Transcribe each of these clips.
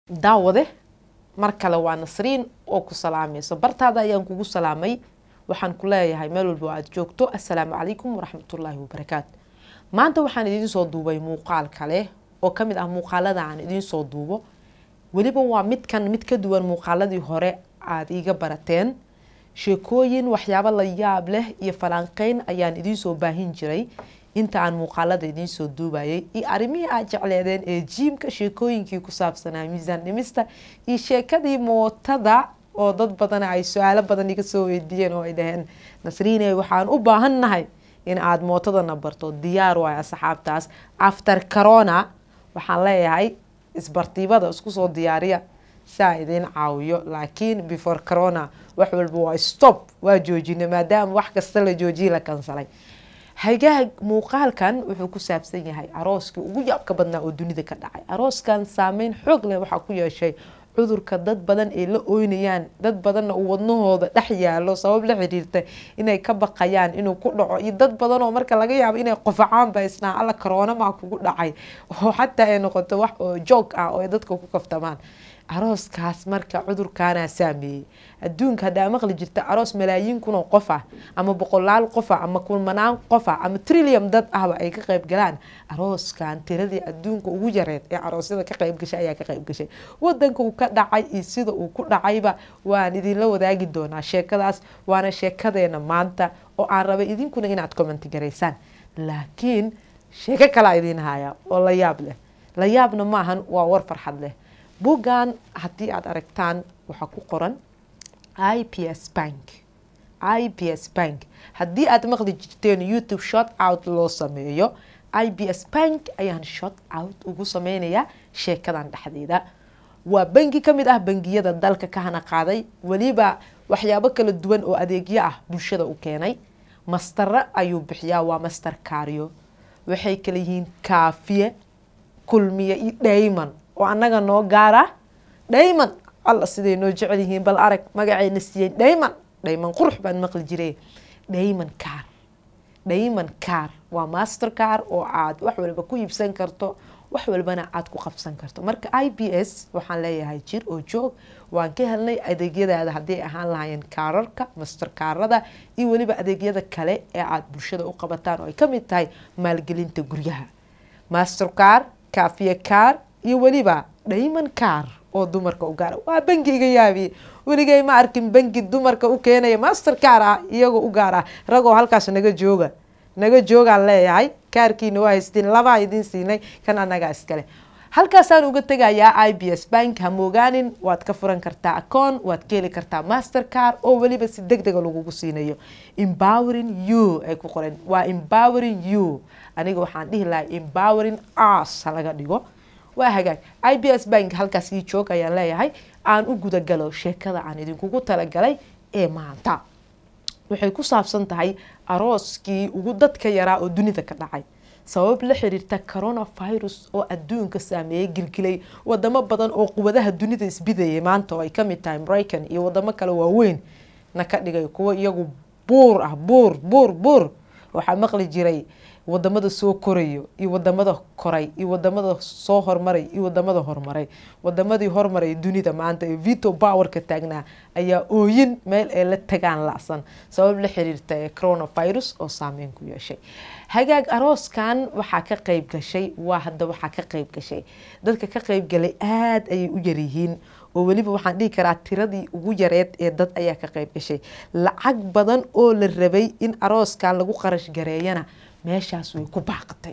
daawade mar kale waa nasriin oo ku salaamayso bartaada ayaan kugu salaamay waxaan ku leeyahay meel walba oo aad joogto assalaamu calaykum waraxmatullaahi wabarakaatu maanta waxaan idiin soo duubay muuqaal kale oo ka mid ah muuqaalada aan idiin soo duubo weliba waa midkan mid ka duwan muuqaaladii hore aada iiga barateen sheekooyin waxyaabo la yaab leh iyo falanqeyn ayaan idiin soo baahin jiray inta aan muuqaalada idiin soo duubayay iyo arrimihii aad jecleedeen ee jiimka sheekooyinkii ku saabsanaa miisaan dhimista iyo sheekadii mootada oo dad badan ay su-aalo badan iga soo weydiiyeen oo ay dhaheen nasriine waxaan u baahannahay in aada mootadana barto diyaar waay asxaabtaas after corona waxaan leeyahay isbartiibada isku soo diyaariya saa idiin caawiyo laakiin before corona wax walba waa stop waa joojina maadaama wax kasta la joojiye la kansalay hagaag muuqaalkan wuxuu ku saabsan yahay arooskii ugu yaabka badnaa oo dunida ka dhacay arooskan saameyn xoog leh waxaa ku yeeshay cudurka dad badan ay la ooynayaan dad badanna uu wadnahooda dhex yaalo sabab la xiriirta inay ka baqayaan inuu ku dhaco iyo dad badan oo marka laga yaabo inay qofacaan ba isnaa alla karoona maa kugu dhacay oo xataa ay noqoto wax oo joog ah oo ay dadka ku kaftamaan arooskaas marka cudurkaanaa saameeyey adduunka haddaa maqli jirta aroos malaayiin kun oo qof ah ama boqolaal qof ah ama kulmanaan qof ah ama trillium dad ahba ay ka qayb galaan arooskan tiradii adduunka ugu yareed ee aroosyada ka qayb gashay ayaa ka qayb gashay wadanka uu ka dhacay iyo sida uu ku dhacayba waan idinla wadaagi doonaa sheekadaas waana sheekadeena maanta oo aan rabay idinkuna inaad commenti garaysaan laakiin sheeko kalaa idiin haya oo la yaab leh la yaabna maahan waa war farxad leh buggan haddii aada aragtaan waxaa ku qoran i p s bank i p s bank haddii aad maqli jirteen youtube short out loo sameeyo i b s bank ayaan short out ugu sameynayaa sheekadan dhexdeeda waa bangi ka mid ah bangiyada dalka ka hana qaaday weliba waxyaabo kala duwan oo adeegyo ah bulshada u keenay mastare ayuu bixiyaa waa master kaaryo waxay kala yihiin kaafiye kulmiye iyo dhayman oo annaga noo gaara dhayman alla siday noo jecel yihiin bal arag magaceyna siiyey dhayman dhayman qurux baan maqli jiray dhayman car dhayman car waa master car oo aad wax walba ku iibsan karto wax walbana aad ku qabsan karto marka i b s waxaan leeyahay jir oo joog waan ka helnay adeegyadaada hadday ahaan lahaayeen kaararka master kaarada iyo weliba adeegyada kale ee aad bulshada u qabataan oo ay ka mid tahay maalgelinta guryaha master car kafiye car iyo weliba dhayman car oo dumarka u gaara waa bangi iga yaabiye weligay ma arkin bangi dumarka u keenaya master car ah iyagoo u gaar ah ragoo halkaas naga jooga naga joogaan leeyahay kaarkiina waa haystiin labaa idiin siinay kan annagaa iskale halkaasaan uga tegayaa i b s bank hamoogaanin waad ka furan kartaa acoon waad ka heli kartaa master car oo weliba si deg dega lagugu siinayo embowering you ay ku qoren waa embowering you aniga waxaan dhihi lahay embowering us ha laga dhigo waa hagaag i b s bank halkaas ii joog ayaan leeyahay aan u gudagalo sheekada aan idinkugu talagalay ee maanta waxay ku saabsan tahay arooskii ugu dadka yaraa oo dunida ka dhacay sabab la xiriirta coronavirus oo adduunka saameeyey gilgilay wadamo badan oo quwadaha dunida isbidayay maanta oo ay ka mid tahay maraykan iyo wadamo kale waaweyn na ka dhigay kuwo iyagu buur ah buur buur buur waxaa maqli jiray wadamada soo korayo iyo wadamada koray iyo wadamada soo hormaray iyo wadamada horumaray wadamadii hormaray dunida maanta ee vito powerka taagnaa ayaa ooyin meel ay la tagaan lacsan sabab la xiriirta ee coronavirus oo saameyn ku yeeshay hagaag arooskan waxaa ka qayb gashay waa hadda waxaa ka qayb gashay dadka ka qayb galay aada ayay u yaryihiin oo weliba waxaan dhihi karaa tiradii ugu yareed ee dad ayaa ka qayb gashay lacag badan oo la rabay in arooskan lagu qarash gareeyana meeshaas way ku baaqatay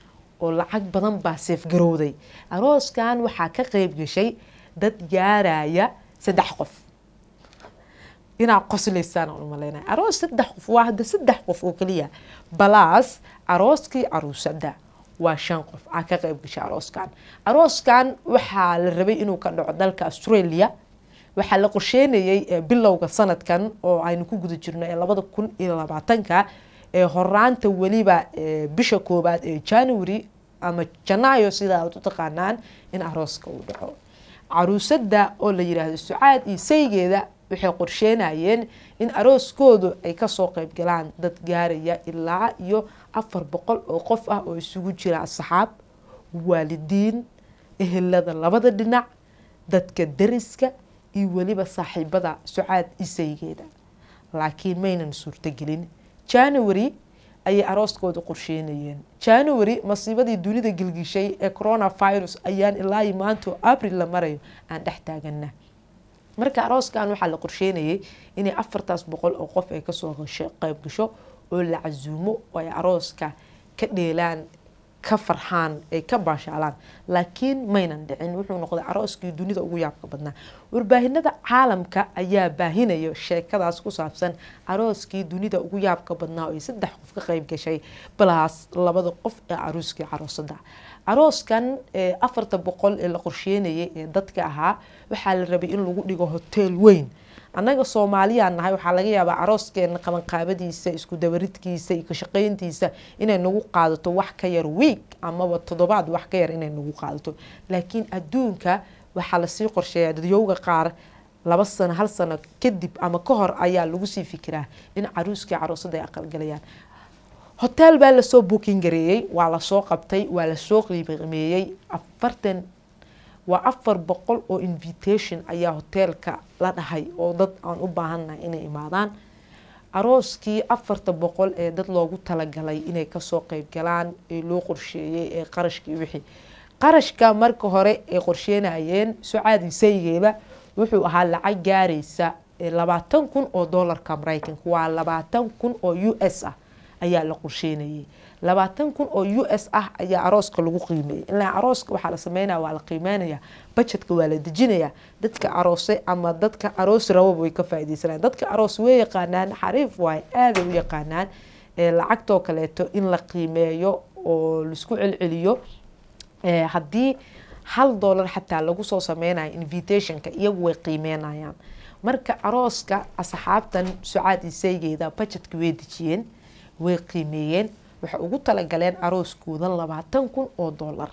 oo lacag badan baa seefgarowday arooskan waxaa ka qayb gashay dad gaaraya saddex qof inaad qoslaysaan aan umaleynaya aroos saddex qof waa hadda saddex qof oo keliya balaas arooskii caruusada waa shan qof aa ka qayb gashay arooskan arooskan waxaa la rabay inuu ka dhaco dalka australia waxaa la qorsheynayay bilowga sanadkan oo aynu ku guda jirno ee labada kun iyo labaatanka ee horaanta weliba bisha koowaad ee january ama janaayo sida aad u taqaanaan in arooska uu dhaco caruusada oo la yiraahdo sucaad iyo saygeeda waxay qorsheynayeen in arooskoodu ay kasoo qayb galaan dad gaaraya ilaa iyo afar boqol oo qof ah oo isugu jira asxaab waalidiin ehelada labada dhinac dadka dariska iyo weliba saaxiibada sucaad isaygeeda laakiin maynan suurtogelin january ayay arooskooda qorsheynayeen january masiibadii dunida gilgishay ee coronavirus ayaan ilaa maanta abril la marayo aan dhex taagana marka arooskan waxaa la qorsheynayay inay afartaas boqol oo qof ay kasoo qeyb gasho oo la casuumo oo ay arooska ka dheelaan ka farxaan ay ka baashaalaan laakiin maynan dhicin wuxuu noqday arooskii dunida ugu yaabka badnaa warbaahinada caalamka ayaa baahinaya sheekadaas ku saabsan arooskii dunida ugu yaabka badnaa oo ay saddex qof ka qeyb gashay balaas labada qof ee aruuskii caroosada arooskan afarta boqol ee la qorsheynayay ee dadka ahaa waxaa la rabay in lagu dhigo hoteel weyn annaga soomaaliyaan nahay waxaa laga yaabaa arooskeena qabanqaabadiisa isku dabaridkiisa iyo kashaqeyntiisa inay nagu qaadato wax ka yar week amaba toddobaad wax ka yar inay nagu qaadato laakiin adduunka waxaa lasii qorsheeyaa dadyowga qaar laba sano hal sano kadib ama ka hor ayaa lagu sii fikiraa in caruuskii caroosada ay aqalgalayaan hotel baa lasoo booking gareeyey waa lasoo qabtay waa lasoo qiimeeyey afartan waa afar boqol oo invitation ayaa hoteelka la dhahay oo dad aan u baahannahay inay imaadaan arooskii afarta boqol ee dad loogu talagalay inay kasoo qeyb galaan ee loo qorsheeyey ee qarashkii wixii qarashka marka hore ay qorsheynayeen sucaad isaygeeba wuxuu ahaa lacag gaaraysa labaatan kun oo doolarka mareykanka waa labaatan kun oo u s ah ayaa la qorsheynayay labaatan kun oo u s ah ayaa arooska lagu qiimeeyay ilaa arooska waxaa la sameynaya waa la qiimeynaya bajetka waa la dejinaya dadka aroose ama dadka aroos rababa way ka faaideysanayaan dadka aroos way yaqaanaan xariif waay aaday u yaqaanaan lacagtoo kaleeto in la qiimeeyo oo laisku celceliyo haddii hal doolar xataa lagu soo sameynayo invitationka iyagu way qiimeynayaan marka arooska asxaabtan sucaad isaygeeda bajetka way dejiyeen way qiimeeyeen waxay ugu talagaleen arooskooda labaatan kun oo doolar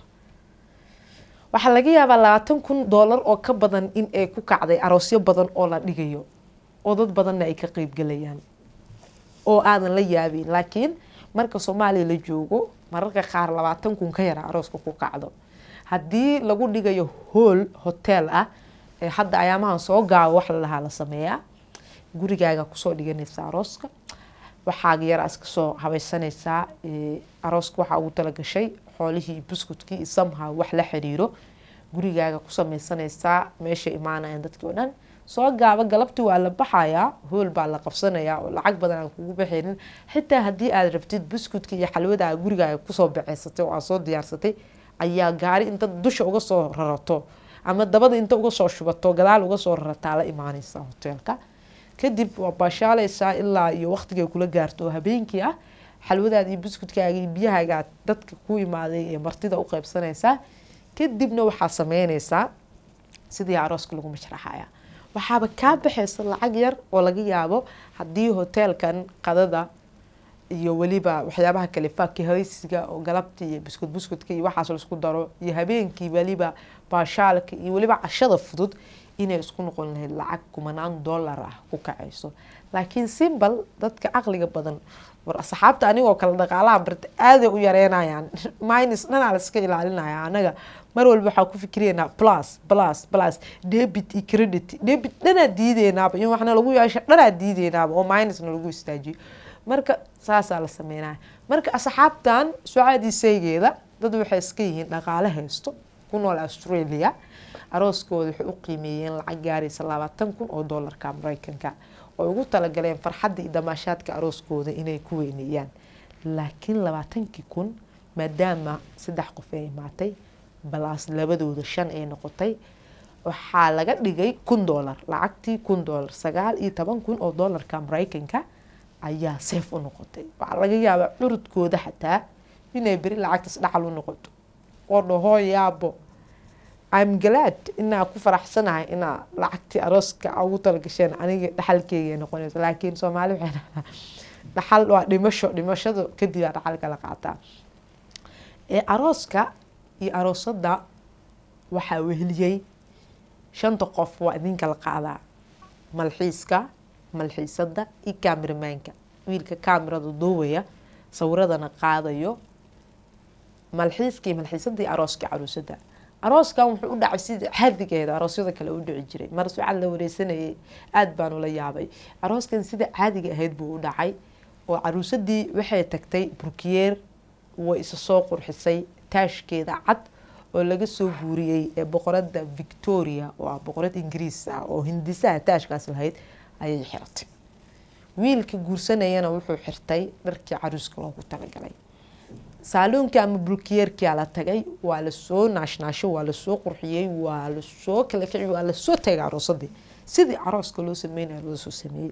waxaa laga yaabaa labaatan kun doolar oo ka badan in ay ku kacday aroosyo badan oo la dhigayo oo dad badanna ay ka qeybgalayaan oo aadan la yaabin laakiin marka soomaaliya la joogo mararka qaar labaatan kun ka yara arooska ku kacdo haddii lagu dhigayo hool hotel ah ee hadda ayaamahan soo gaabo wax lalahaa la sameeyaa gurigaaga kusoo dhiganaysa arooska waxaaga yar iska soo habaysanaysaa arooska waxaa ugu talagashay xoolihii buskudkii samha wax la xiriiro gurigaaga ku sameysanaysaa meesha imaanayaan dadkii oo dhan soo gaaba galabtii waa la baxayaa hool baa la qabsanayaa oo lacag badan aan kugu baxaynin xitaa haddii aad rabtid buskudka iyo xalwada gurigaaga kusoo baceysatay oo aad soo diyaarsatay ayaa gaari inta dusha uga soo rarato ama dabada inta uga soo shubato gadaal uga soo rarataa la imaanaysaa hoteelka kadib waa baashaaleysaa ilaa iyo waqtigay kula gaarto oo habeenkii ah xalwadaada iyo buskudkaaga iyo biyahaaga dadka ku imaaday ee martida u qeybsanaysaa kadibna waxaa sameynaysaa sidii arooska lagu mashraxaya waxaaba kaa baxaysa lacag yar oo laga yaabo haddii hoteelkan qadada iyo weliba waxyaabaha kale faakihaysiga oo galabta iyo buskud buskudka iyo waxaas laisku daro iyo habeenkii weliba baashaalka iyo weliba cashada fudud inay isku noqon lahayd lacag kumanaan dollar ah ku kacayso laakiin simbal dadka caqliga badan war asxaabta anigoo kale dhaqaalaha barta aaday u yareynayaan minus dhanaa la iska ilaalinaya anaga mar walba waxaa ku fikiraynaa plus plus plus debit iyo credit debit dhanaa diideynaaba in waxna lagu yeesho dhanaa diideynaaba oo minusna lagu istaajiyo marka saasaa la sameynaya marka asxaabtan sucaadiisaygeeda dad waxay iska yihiin dhaqaale haysto ku nool australia arooskooda waxay u qiimeeyeen lacag gaaraysa labaatan kun oo doolarka mareykanka oo ugu talagaleen farxadda iyo damaashaadka arooskooda inay ku weyneeyaan laakiin labaatankii kun maadaama saddex qof ay imaatay balaas labadooda shan ay noqotay waxaa laga dhigay kun doolar lacagtii kun doolar sagaal iyo toban kun oo doolarka mareykanka ayaa seef u noqotay waxaa laga yaabaa curudkooda xataa inay beri lacagtaas dhacal u noqoto oo dhaho yaabo im glad inaa ku faraxsanahay inaa lacagtii arooska ugu talagasheen aniga dhaxalkeyga noqonayso laakiin soomaali waxay dhahdaa dhaxal waa dhimasho dhimashada kadib aa dhaxalka la qaataa arooska iyo aroosada waxaa weheliyey shanta qof waa idinka la qaadaa malxiiska malxiisada iyo kameramaanka wiilka kamerada duubaya sawiradana qaadayo malxiiska iyo malxiisada iyo arooska caruusada arooskan wuxuu u dhacay sida caadigeeda aroosyada kale u dhici jiray mar sucaad la wareysanayay aada baan ula yaabay arooskan sida caadiga ahayd buu u dhacay oo caruusadii waxay tagtay burkiyeer way isa soo qurxisay taashkeeda cad oo laga soo guuriyey ee boqorada victoria oo ah boqorad ingiriis ah oo hindisaha taashkaas lahayd ayay xiratay wiilka guursanayana wuxuu xirtay dharkii caruuska loogu talagalay saaluunkii ama bulkiyeerkia la tagay waa lasoo naashnaasho waa lasoo qurxiyey waa lasoo kala kici waa lasoo tagay aroosadii sidii arooska loo sameynaya loo soo sameeyey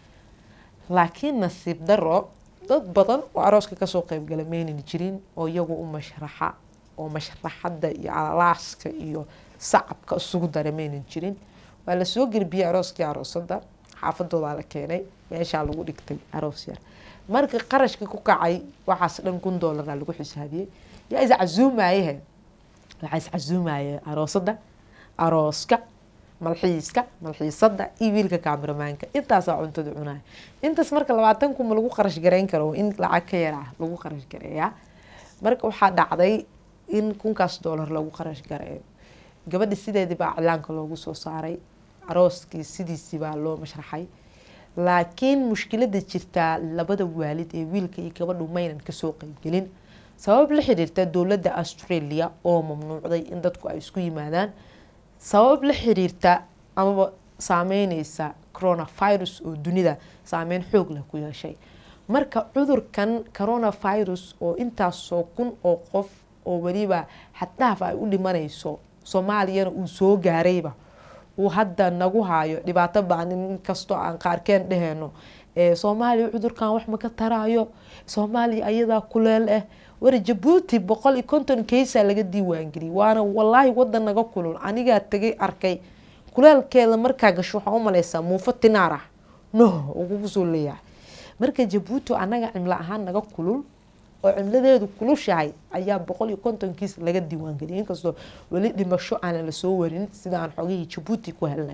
laakiin nasiib daro dad badan oo arooska kasoo qeybgala maynan jirin oo iyagu u mashraxa oo mashraxadda iyo alaaska iyo sacabka isugu dara maynan jirin waa lasoo gerbiyey arooskii aroosada xaafadoodaa la keenay meeshaa lagu dhigtay aroos yar marka qarashka ku kacay waxaas dhan kun doolara lagu xisaabiyey yaa iscasuumayehe waxaa iscasuumaye aroosada arooska malxiiska malxiisada iyo wiilka kaamiramaanka intaasaa cuntada cunaya intaas marka labaatan kun ma lagu qarash gareyn karo in lacag ka yar ah lagu qarash gareeyaa marka waxaa dhacday in kunkaas doolar lagu qarash gareeyo gabadha sideedii baa cilaanka loogu soo saaray arooskii sidiisii baa loo mashraxay laakiin mushkilada jirtaa labada waalid ee wiilka iyo gabadhu maynan kasoo qeybgelin sabab la xiriirta dowladda australia oo mamnuucday in dadku ay isku yimaadaan sabab la xiriirta amaba saameyneysa coronavirus oo dunida saameyn xoog leh ku yeeshay marka cudurkan coronavirus oo intaasoo kun oo qof oo weliba xaddhaaf ay u dhimanayso soomaaliyana uu soo gaarayba uu hadda nagu haayo dhibaato baan in kastoo aan qaarkeen dheheyno soomaaliya cudurkan wax maka taraayo soomaaliya ayadaa kuleel ah war jabuuti boqol iyo konton keysaa laga diiwaangeliyay waana walaahi wadan naga kulul anigaa tagay arkay kuleelkeeda markaa gasho waxaa umaleysaa muufo tinaar ah noh ugugu soo leeyahay marka jabuuti anaga cimlo ahaan naga kulul oo cimladeedu kulushahay ayaa boqol iyo kontonkiis laga diiwaangeliyay inkastoo weli dhimasho aanan lasoo warin sida aan xogihii jabuuti ku helnay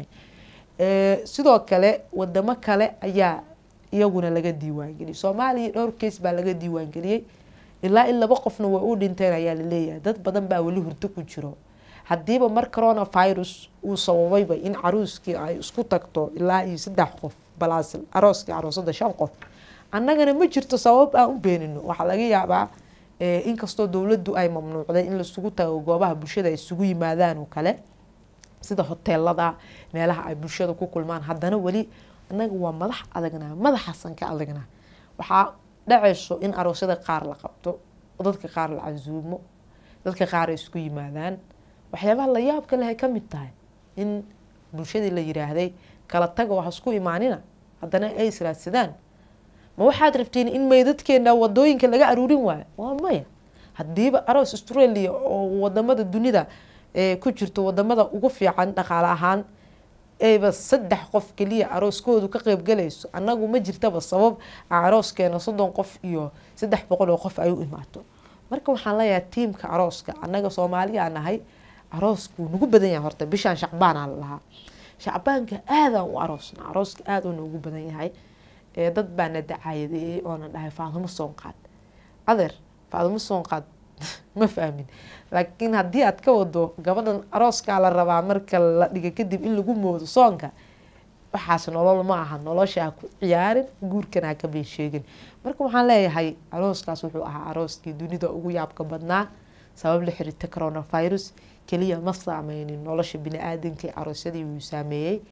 sidoo kale wadamo kale ayaa iyaguna laga diiwaangeliyay soomaaliya dhowr keys baa laga diiwaangeliyey ilaa in laba qofna way u dhinteen ayaa laleeyahay dad badan baa weli hurdo ku jiro haddiiba mar coronavirus uu sababayba in caruuskii ay isku tagto ilaa iyo saddex qof balaas arooskii aroosada shan qof annagana ma jirto sabab aan u beenino waxaa laga yaabaa inkastoo dowladdu ay mamnuucday in laisugu tago goobaha bulshada ay isugu yimaadaan oo kale sida hoteelada meelaha ay bulshada ku kulmaan haddana weli annaga waa madax adagnaa madaxaasan ka adagnaa waxaa dhacayso in aroosyada qaar la qabto dadka qaar la casuumo dadka qaar ay isku yimaadaan waxyaabaha la yaabka leh ay ka mid tahay in bulshadii la yiraahday kala taga wax isku imaanina haddana ay israadsadaan ma waxaad rabtiin in meydadkeena wadooyinka laga aruurin waayo waa maya haddiiba aroos australia oo wadamada dunida ku jirto wadamada ugu fiican dhaqaale ahaan ayba saddex qof keliya arooskoodu ka qeybgalayso annagu ma jirtaba sabab arooskeena soddon qof iyo saddex boqol oo qof ay u imaato marka waxaan leeyahay tiimka arooska annaga soomaaliyaa nahay arooskuu nagu badan yahay horta bishaan shacbaanaa la lahaa shacbaanka aadaan u aroosna arooska aada u noogu badan yahay dad baana dacaayadeeyey oona dhahay faadumo soonqaad adeer faadumo soonqaad ma fahmin laakiin haddii aad ka wado gabadhan arooskaa la rabaa marka la dhiga kadib in lagu moodo soonka waxaas nolol ma aha nolosha ha ku ciyaarin guurkana ha ka been sheegin marka waxaan leeyahay arooskaas wuxuu ahaa arooskii dunida ugu yaabka badnaa sabab la xiriirta coronavirus keliya ma saameynin nolosha bini aadanka aroosyadii wuu saameeyey